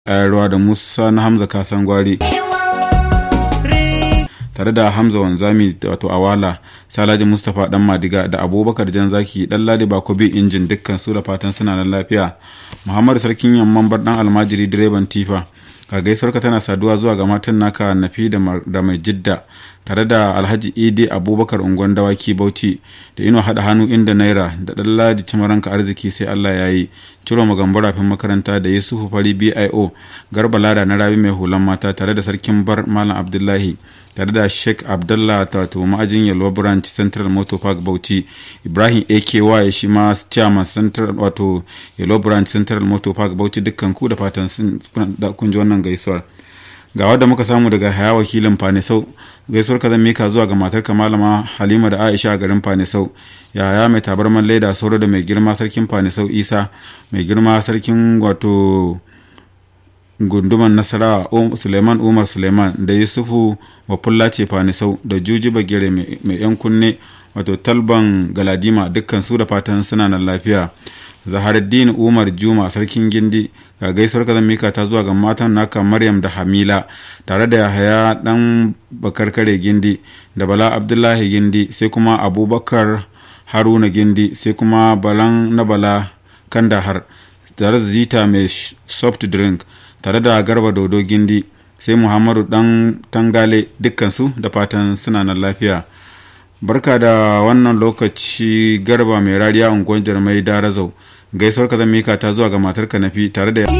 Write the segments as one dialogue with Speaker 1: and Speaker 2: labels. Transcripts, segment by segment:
Speaker 1: ruwa da musa na hamza kasan gwari tare da hamza wanzami wato awala salaji mustapha dan madiga da abubakar jan zaki dan ladi bakobi injin dukkan su da fatan suna nan lafiya muhammadu sarkin yamman bar dan almajiri direban tifa ka gaisuwarka tana saduwa zuwa ga matan naka nafi da mai jidda tare da alhaji idi abubakar ungon dawaki bauchi da ino haɗa hannu inda naira da ɗan ladi cimaranka arziki sai allah ya yi ciro magambara fin makaranta da yusufu fari bio garba lada na rabi mai hulan mata tare da sarkin bar malam abdullahi tare da sheikh abdullah wato ma'ajin yalwa branch central motor park bauchi ibrahim aky shi ma chairman central wato yalwa branch central motor park bauchi dukkan ku da fatan kun ji wannan gaisuwar ga wadda muka samu daga haya wakilin fanisau gaisuwar ka zan mika zuwa ga matar malama halima da aisha a garin fanisau yaya mai tabarman laida sauro da mai girma sarkin fanisau isa mai girma sarkin wato gunduman nasarawa suleiman umar suleiman da yusufu wafulla ce fanisau da juji bagere mai yan kunne wato talban galadima dukkan su da fatan suna nan lafiya zaharuddin umar juma sarkin gindi ga gaisuwar ka mika ta zuwa ga matan naka maryam da hamila tare da yahaya dan bakarkare gindi da bala abdullahi gindi sai kuma abubakar haruna gindi sai kuma balan na bala kandahar tare da zita mai soft drink tare da garba dodo gindi sai muhammadu dan tangale dukkansu da fatan suna nan lafiya barka da wannan lokaci garba mai rariya unguwar jarmai darazau gaisuwar ka mika ta zuwa ga matar nafi tare da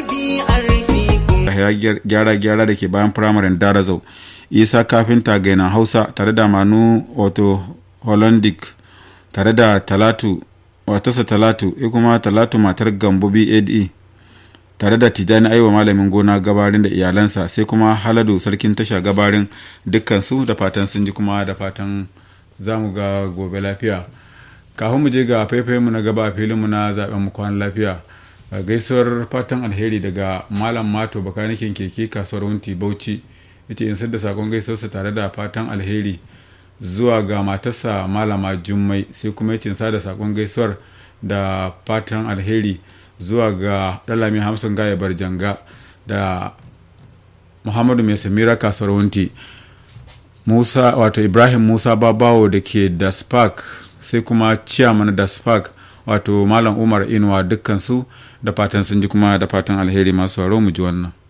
Speaker 1: gyara gyara da ke bayan firamaren darazau isa kafinta gainan hausa tare da manu wato hollandic tare da talatu watarsa talatu ya kuma talatu matar gambo bad tare da tijani aiwa malamin gona gabarin da iyalansa sai kuma haladu sarkin tasha gabarin dukkansu da fatan sun ji kuma da fatan za mu ga gobe lafiya kafin mu je ga mu na gaba filinmu na zaben mu kwan lafiya gaisuwar fatan alheri daga malam mato bakanikin keke kasuwar wunti bauchi yace in da sakon gaisuwarsa tare da fatan alheri zuwa ga matarsa malama jummai sai kuma yace sa da sakon gaisuwar da fatan alheri zuwa ga dalami hamsin gaya barjanga da muhammadu mai samira kasuwar wunti musa wato ibrahim musa babawo da ke da spark sai kuma chairman da spark wato malam umar inuwa dukkansu da fatan sun ji kuma da fatan alheri masu haro mu ji wannan